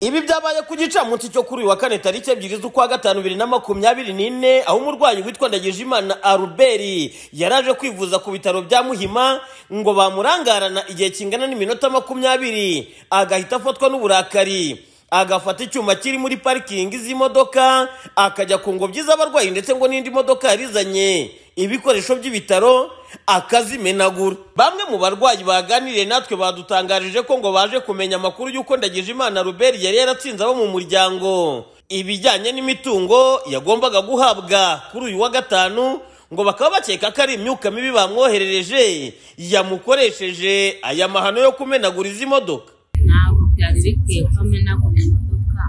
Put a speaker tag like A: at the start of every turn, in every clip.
A: Ibi byabaye ku gicamunsi cyo kuri uyu wa kane tariki ebyiri z'ukwa gatanu bibiri na makumyabiri n'ine aho umurwayi witwa Ndagijimana Albert yaraje kwivuza ku bitaro bya Muhima ngo bamurangarana igihe kingana n'iminota makumyabiri agahita afatwa n'uburakari agafata icyuma kiri muri parikingi z'imodoka akajya ku ngobyi z'abarwayi ndetse ngo n'indi modoka yarizanye ibikoresho by'ibitaro akazimenagura bamwe mu barwayi baganiriye natwe badutangarije ko ngo baje kumenya amakuru y'uko Ndagijimana Robert yari yaratsinze abo mu muryango ibijyanye n'imitungo yagombaga guhabwa kuri uyu wa gatanu ngo bakaba bakeka ko ari imyuka mibi bamwoherereje yamukoresheje aya mahano yo kumenagura izi modoka
B: ntabwo byari bikwiye ko amenagura imodoka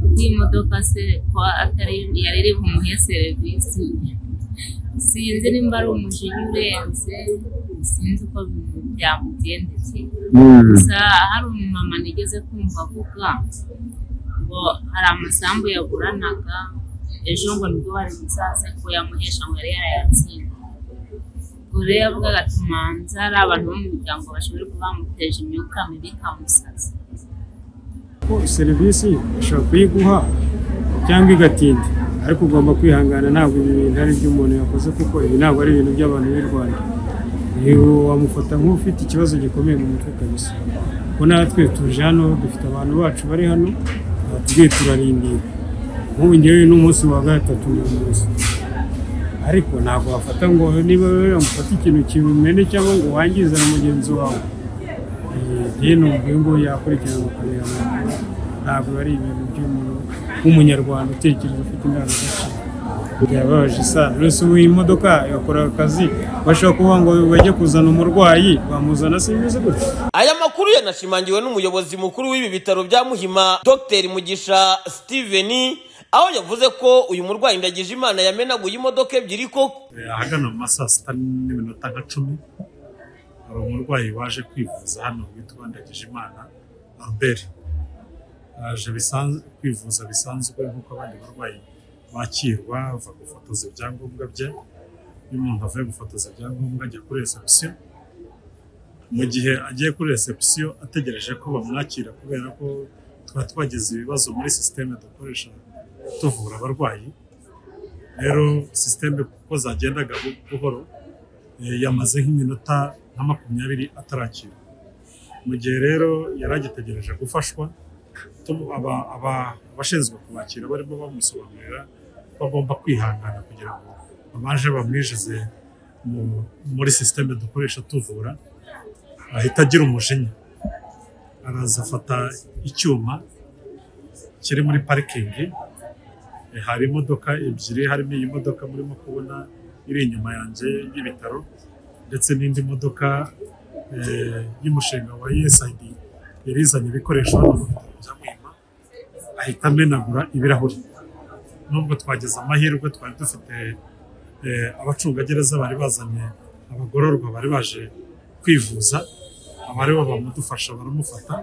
B: kuko iyi modoka se ko atari yari iri bumuhe serivisi sinzi nimba ari umujinya urenze sinzi uko byamugendekeye gusa hari umumama nigeze kumva avuga ngo hari amasambu yaguranaga ejo ngo nibwo bari buzaze ko yamuhesha ngo yari yarayatsinze ubwo rero yavugaga ati manza ari abantu bo mu muryango bashobora kuba bamuteje imyuka mibi ikamusaza
C: ko serivisi ishobora kuyiguha cyangwa igatinda ariko ugomba kwihangana ntabwo ibi bintu ari ibyo umuntu yakoze kuko ibi ntabwo ari ibintu by'abantu b'i rwanda wamufata nk'ufite ikibazo gikomeye mu mutwe kabisa kuko natwe tuje hano dufite abantu bacu bari hano batubwiye turarindira nk'ubu ngewe n'umunsi wa gatatu ni umunsi ariko ntabwo wafata ngo niba wamufata ikintu kimumene cyangwa ngo wangize na mugenzi wawe yewe numva ngo yakurikirana ukareba ntabwo ari ibintu by'umuntu w'umunyarwanda utekereza ufite indangagaciro byababaje isano rwose ubu iyi modoka yakora akazi bashobora kuvuga ngo bajye kuzana umurwayi bamuzana simeze gutya
A: aya makuru yanashimangiwe n'umuyobozi mukuru w'ibi bitaro bya muhima dr mugisha steven aho yavuze ko uyu murwayi Ndagijimana yamenaguye imodoka ebyiri koko
D: ahagana mu ma saa sita n'iminota nka cumi hari umurwayi waje kwivuza hano witwa Ndagijimana Albert aje bisanzwe kwivuza bisanzwe nk'uko abandi barwayi bakirwa ava gufotoza ibyangombwa bye iyo umuntu avuye gufotoza ibyangombwa ajya kuri reception mu gihe agiye kuri reception ategereje ko bamwakira kubera ko twari twagize ibibazo muri sisiteme dukoresha tuvura abarwayi rero sisiteme kuko zagendaga buhoro eh, yamaze nk'iminota nka makumyabiri atarakira mu gihe rero yari agitegereje gufashwa tu- aba- aba- abashinzwe kumwakira barimo bamusobanurira ko bagomba kwihangana kugira ngo babanje bamwinjize mu- muri sisiteme dukoresha tuvura ahita agira umujinya araza afata icyuma kiri muri parikingi Eh, hari imodoka ebyiri harimo iyi modoka murimo kubona iri inyuma yanjye y'ibitaro ndetse n'indi modoka eh, y'umushinga wa USAID yari izanye ibikoresho hano mu bitaro bya Muhima ahita amenagura ibirahuri nubwo twagize amahirwe twari dufite eh, abacungagereza bari bazanye abagororwa bari baje kwivuza aba aribo bamudufasha baramufata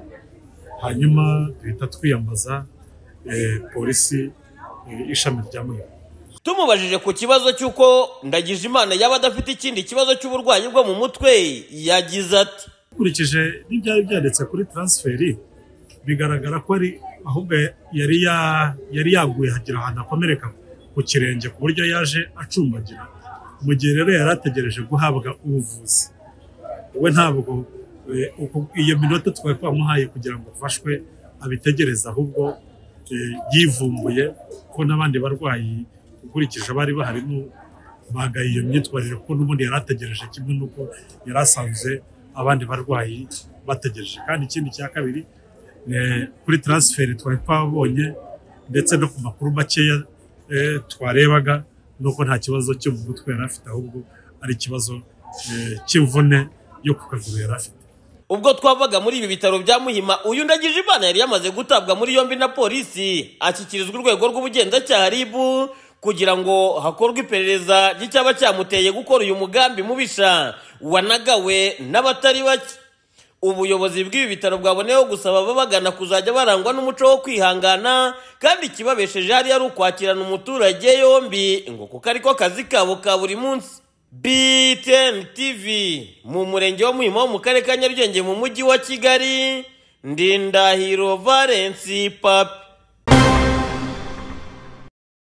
D: hanyuma duhita twiyambaza eh, polisi eh, ishami rya Muhima
A: tumubajije ku kibazo cy'uko Ndagijimana yaba adafite ikindi kibazo cy'uburwayi bwo mu mutwe yagize ati
D: ukurikije n'ibyari byanditse kuri taransiferi bigaragara ko ari ahubwo yari ya- yari yaguye hagira ahantu akomereka ku kirenge ku buryo yaje acumbagira mu gihe rero yari ategereje guhabwa ubuvuzi we ntabwo eh, uku- iyo minota twari twamuhaye kugira ngo afashwe abitegereze ahubwo eh, yivumbuye ko n'abandi barwayi ukurikije abari baharimo bagaye iyo myitwarire kuko n'ubundi yari ategereje kimwe n'uko yari asanzwe abandi barwayi bategereje kandi ikindi cya kabiri eh, kuri taransiferi twari twabonye ndetse no ku makuru makeya eh, twarebaga nuko nta kibazo cyo mu mutwe yari afite ahubwo ari ikibazo eh, cy'imvune yo ku kaguru yari afite
A: ubwo twavaga muri ibi bitaro bya muhima uyu Ndagijimana yari yamaze gutabwa muri yombi na polisi ashyikirizwa urwego rw'ubugenzacyaha RIB kugira ngo hakorwe iperereza ry'icyaba cyamuteye gukora uyu mugambi mubisha wanagawe n'abatari bake ubuyobozi bw'ibi bitaro bwaboneyeho gusaba ababagana kuzajya barangwa n'umuco wo kwihangana kandi ikibabesheje hariya ari ukwakirana umuturage yombi ngo kuko ariko kazi kabo ka buri munsi BTN TV mu murenge wa Muhima wo mu karere ka Nyarugenge mu mujyi wa Kigali ndindahiro valensi papi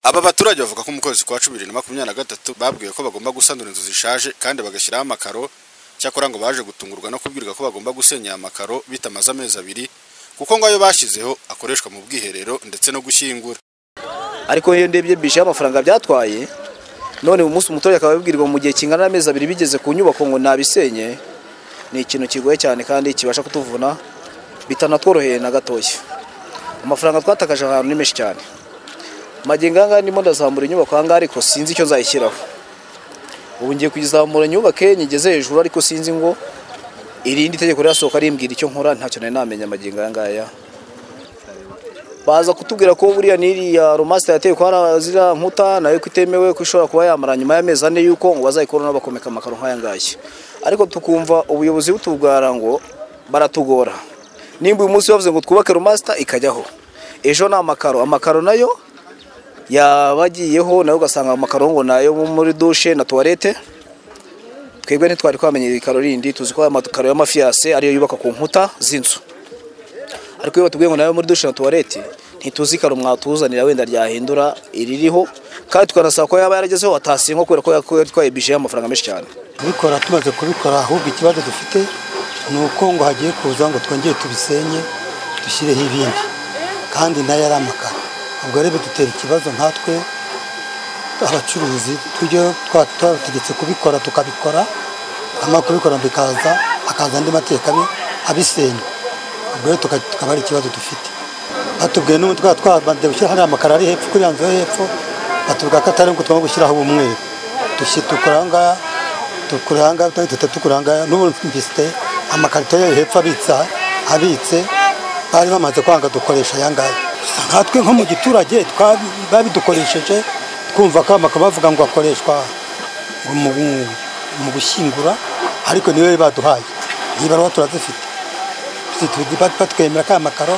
E: Aba baturage bavuga ko mu kwezi kwa cumi bibiri na makumyabiri na gatatu babwiwe ko bagomba gusanura inzu zishaje kandi bagashyiraho amakaro cyakora ngo baje gutungurwa no kubwirwa ko bagomba gusenya aya makaro bitamaze amezi abiri kuko ngo ayo bashyizeho akoreshwa mu bwiherero ndetse no gushyingura
F: ariko iyo ndebye bishe y'amafaranga byatwaye none uyu munsi umuturage akaba abibwirwa mu gihe kingana n'amezi abiri bigeze ku nyubako ngo nabisenye ni ikintu kigoye cyane kandi kibasha kutuvuna bitanatworoheye na gatoya amafaranga twatakaje ahantu ni menshi cyane magenga aha ngaha ndimo ndazamura inyubako aha ngaha ariko sinzi icyo nzayishyiraho ubu ngiye kuyizamura nyubake nyigeze hejuru ariko sinzi ngo irindi tegeko rirasohoka rimbwira icyo nkora ntacyo nari namenya magenga aya ngaya baza kutubwira ko buriya n'iriya romasita yateye ko hari ziriya nkuta nayo ko itemewe ko ishobora kuba yamara nyuma y'amezi ane y'uko ngo bazayikoraho bakomeka amakaro nk'aya ngaya ariko tukumva ubuyobozi butubwara ngo baratugora nimba uyu munsi bavuze ngo twubake romasita ikajyaho ejo ni amakaro amakaro nayo yaba agiyeho nayo ugasanga amakaro ngo nayo muri dushe na tuwarete twebwe ntitwari twamenya ibikaro rindi tuzi ko aya makaro y'amafiyase ariyo yubaka ku nkuta z'inzu ariko iyo batubwiye ngo nawe muri dushe na tuwarete ntituzi ikaro mwatuzanira wenda ryahindura iririho kandi tukanasaba ko yaba yaragezeho atasiye nko kubera ko yatwaye bije y'amafaranga menshi cyane
G: kubikora tumaze kubikora ahubwo ikibazo dufite ni uko ngo hagiye kuza ngo twongere tubisenye dushyireho ibindi kandi nayo ari amakara ubwo rero bidutera ikibazo nkatwe abacuruzi tujye twa- twabategetse kubikora tukabikora hanyuma kubikora bikaza hakaza andi mateka abe- abisenya ubwo rero tuka- tukaba ari ikibazo dufite batubwiye n'ubu twaba twabanze gushyira hariya amakaro ari hepfo kuri iyo nzu yo hepfo batubwira ko atari ngo tugomba gushyiraho ubumweru Dushyi- dukora aha ngaha dukora aha ngaha tuhita dukora aha ngaha n'ubu mfite amakarito yo hepfo abitsa abitse bari bamaze kwanga dukoresha aya ngaya Gusa nkatwe nko mu giturage twabi- babidukoresheje twumva ko amakaro bavuga ngo akoreshwa mu mu gushyingura ariko niwe baduhaye iyi baruwa turazifite Tuzi- bat- batwemera ko aya makaro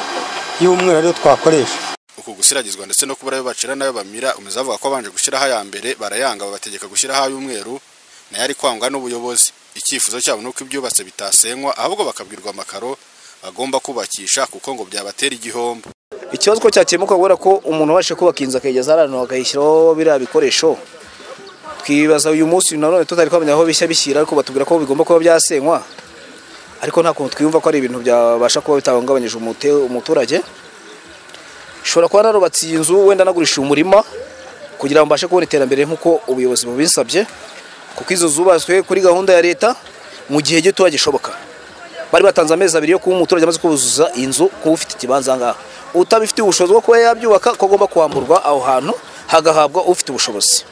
G: y'umweru ariyo twakoresha
E: uku gusiragizwa ndetse no kubura ayo bacira n'ayo bamira umeze avuga ko abanje gushyiraho aya mbere barayanga babategeka gushyiraho ay'umweru nayo ari kwangwa n'ubuyobozi icyifuzo cyabo ni uko ibyubatse bitasenywa ahubwo bakabwirwa amakaro bagomba kubakisha kuko ngo byabatera igihombo
F: ikibazo ko cyakemuka kubera ko umuntu abashije kubaka inzu akayigeza hariya hantu akayishyiraho biriya bikoresho twibaza uyu munsi nanone tutari twamenya aho bishya bishyira ariko batubwira ko bigomba kuba byasenywa ariko nta kuntu twiyumva ko ari ibintu byabasha kuba bitahungabanyije umute- umuturage ushobora kuba narubatse iyi nzu wenda nagurishije umurima kugira ngo mbashe kubona iterambere nk'uko ubuyobozi bubinsabye kuko izo zubatswe kuri gahunda ya leta mu gihe gitoya gishoboka bari batanze amezi abiri yo kuba umuturage amaze kuzuza inzu kuba ufite ikibanza aha ngaha utabifitiye ubushobozi bwo kuba yabyubaka ko agomba kwamburwa aho hantu hagahabwa ufite ubushobozi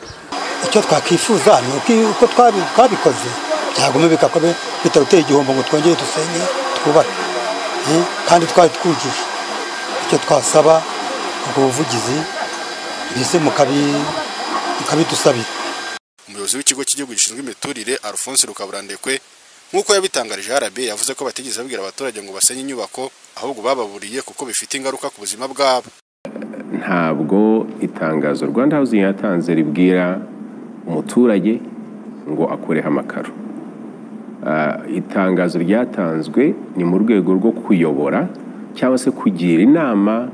G: icyo twakwifuza ni uko- uko twabi- twabikoze byaguma bigakomeye bitadutera igihombo ngo twongere dusenye twubake Eh, kandi twari twujuje icyo twasaba ubwo buvugizi mbese mukabi- mukabidusabira
E: umuyobozi w'ikigo cy'igihugu gishinzwe imiturire Alphonse Rukaburandekwe nk'uko yabitangarije RB yavuze ko batigeze babwira abaturage ngo basenye inyubako ahubwo bababuriye kuko bifite ingaruka ku buzima bwabo
H: ntabwo itangazo rwanda hawuzingi yatanze ribwira umuturage ngo akureho amakaro Ah, itangazo ryatanzwe ni mu rwego rwo kuyobora cyangwa se kugira inama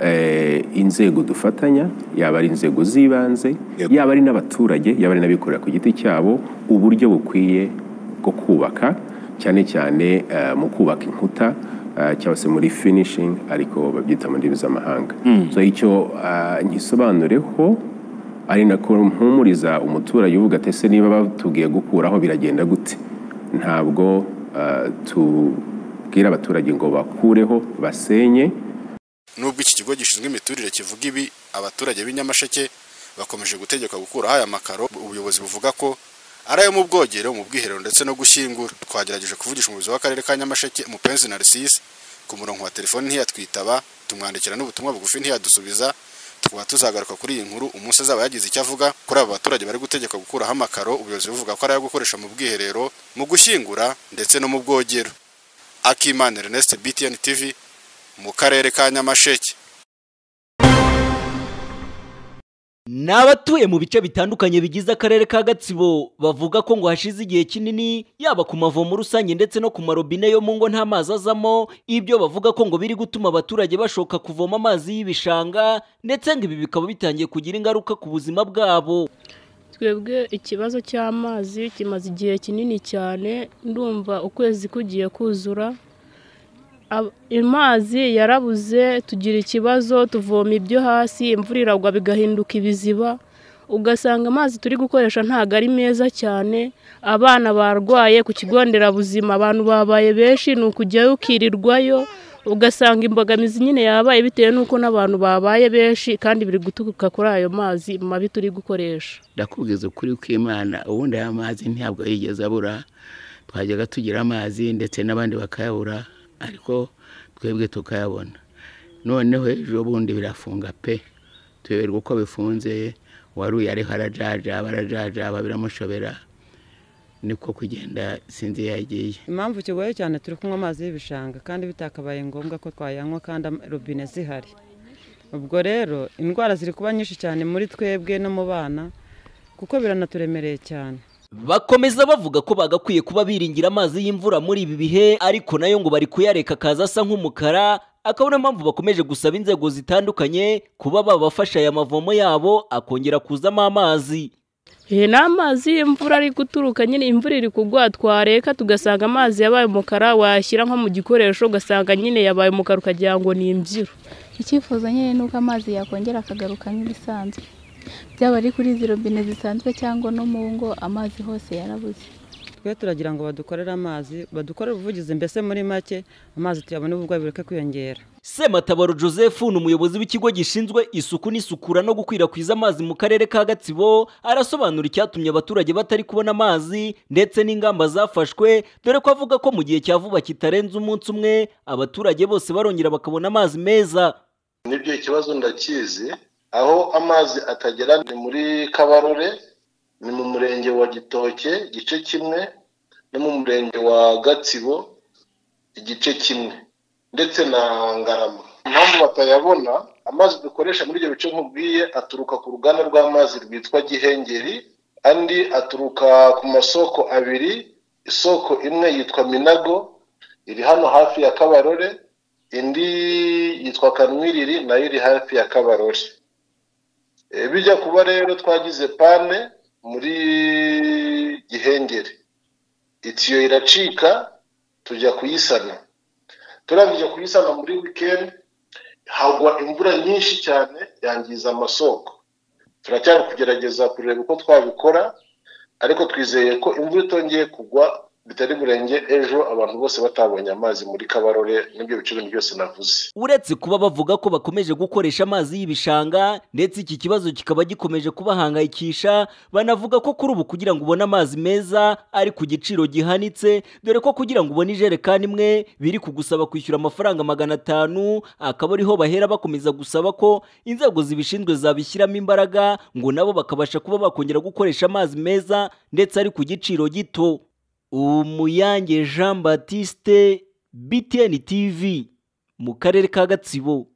H: eh, inzego dufatanya yaba ari inzego z'ibanze yaba ari n'abaturage yaba ari n'abikorera ku giti cyabo uburyo bukwiye bwo kubaka cyane cyane eh, mu kubaka inkuta ah, cyangwa se muri finishing ariko babyita mu ndimi z'amahanga so icyo ah, nkisobanureho ari nako mpumuriza umuturage uvuga ati ese niba batubwiye gukuraho biragenda gute ntabwo ah, tubwira abaturage ngo bakureho basenye
E: Nubwo iki kigo gishinzwe imiturire kivuga ibi, abaturage b'i Nyamasheke bakomeje gutegekwa gukuraho aya makaro. Ubuyobozi buvuga ko ari ayo mu bwogero, mu bwiherero ndetse no gushyingura. Twagerageje kuvugisha umuyobozi w'akarere ka Nyamasheke, Mupenzi Narcisse, ku murongo wa telefoni ntiyatwitaba, tumwandikira n'ubutumwa bugufi ntiyadusubiza. Tukaba tuzagaruka kuri iyi nkuru umunsi azaba yagize icyo avuga kuri aba baturage bari gutegekwa gukuraho amakaro. Ubuyobozi buvuga ko ari ayo gukoresha mu bwiherero, mu gushyingura ndetse no mu bwogero. Akimana Ernest, BTN TV, mu karere ka Nyamasheke.
I: ni abatuye mu bice bitandukanye bigize akarere ka gatsibo bavuga ko ngo hashize igihe kinini yaba ku mavomo rusange ndetse no ku marobine yo mu ngo nta mazi azamo ibyo bavuga ko ngo biri gutuma abaturage bashoka kuvoma amazi y'ibishanga ndetse ngo ibi bikaba bitangiye kugira ingaruka ku buzima bwabo
J: twebwe ikibazo cy'amazi kimaze igihe kinini cyane ndumva ukwezi kugiye kuzura Ab- amazi yarabuze tugira ikibazo tuvoma ibyo hasi imvura iragwa bigahinduka ibiziba ugasanga amazi turi gukoresha ntabwo ari meza cyane abana barwaye ku kigo nderabuzima abantu babaye benshi ni ukujyayo ukirirwayo ugasanga imbogamizi nyine yabaye bitewe n'uko n'abantu babaye benshi kandi biri guturuka kuri ayo mazi mabi turi gukoresha
K: ndakubwiza ukuri kw'imana ubundi aya mazi ntabwo yigeze abura twajyaga tugira amazi ndetse n'abandi bakayabura ariko twebwe tukayabona noneho ejo bundi birafunga pe tuyoberwa uko bifunze waruye ariho arajaja barajajaba biramushobera niko kugenda sinzi iyo yagiye
L: impamvu kigoye cyane turi kunywa amazi y'ibishanga kandi bitakabaye ngombwa ko twayanywa kandi ama- robine zihari ubwo rero indwara ziri kuba nyinshi cyane muri twebwe no mu bana kuko biranaturemereye cyane
I: bakomeza bavuga ko bagakwiye kuba biringira amazi y'imvura muri ibi bihe ariko nayo ngo bari kuyareka akaza asa nk'umukara akaba niyo mpamvu bakomeje gusaba inzego zitandukanye kuba babafasha aya mavomo yabo akongera kuzamo amazi
J: He ni amazi y'imvura ari guturuka nyine imvura iri kugwa twareka tugasanga amazi yabaye umukara washyira nko mu gikoresho ugasanga nyine yabaye umukara ukagira ngo ni imbyiro
M: icyifuzo nyine ni uko amazi yakongera akagaruka nk'ibisanzwe byaba ari kuri izi robine zisanzwe cyangwa no mu ngo amazi hose yarabuze
L: twe turagira ngo badukorere amazi badukorere ubuvugizi mbese muri make amazi tuyabone ubwo bireke kwiyongera
I: Sematabaro Joseph ni umuyobozi w'ikigo gishinzwe isuku n'isukura no gukwirakwiza amazi mu karere ka Gatsibo arasobanura icyatumye abaturage batari kubona amazi ndetse n'ingamba zafashwe dore ko avuga ko mu gihe cya vuba kitarenze umunsi umwe abaturage bose barongera bakabona amazi meza
N: nibyo ikibazo ndakizi aho amazi atagera ni muri kabarore ni mu murenge wa gitoke igice kimwe no mu murenge wa gatsibo igice kimwe ndetse na ngarama impamvu batayabona amazi dukoresha muri ibyo bice nkubwiye aturuka ku ruganda rw'amazi rwitwa gihengeri andi aturuka ku masoko abiri isoko imwe yitwa minago iri hano hafi ya kabarore indi yitwa kanwiriri nayo iri hafi ya kabarore Eh, bijya kuba rero twagize pane muri gihengeri itiyo iracika tujya kuyisana turangije kuyisana muri wikendi hagwa imvura nyinshi cyane yangiza amasoko turacyari kugerageza kureba uko twabikora ariko twizeye ko imvura itongeye kugwa bitari burenge ejo abantu bose batabonye amazi muri kabarore n'ibyo bice bindi byose navuze
I: uretse kuba bavuga ko bakomeje gukoresha amazi y'ibishanga ndetse iki kibazo kikaba gikomeje kubahangayikisha banavuga ko kuri ubu kugira ngo ubone amazi meza ari ku giciro gihanitse dore ko kugira ngo ubone ijerekani imwe biri kugusaba kwishyura amafaranga magana atanu akaba ariho bahera bakomeza gusaba ko inzego zibishinzwe zabishyiramo imbaraga ngo nabo bakabasha kuba bakongera gukoresha amazi meza ndetse ari ku giciro gito umuyange jean batiste btn tv mu karere ka gatsibo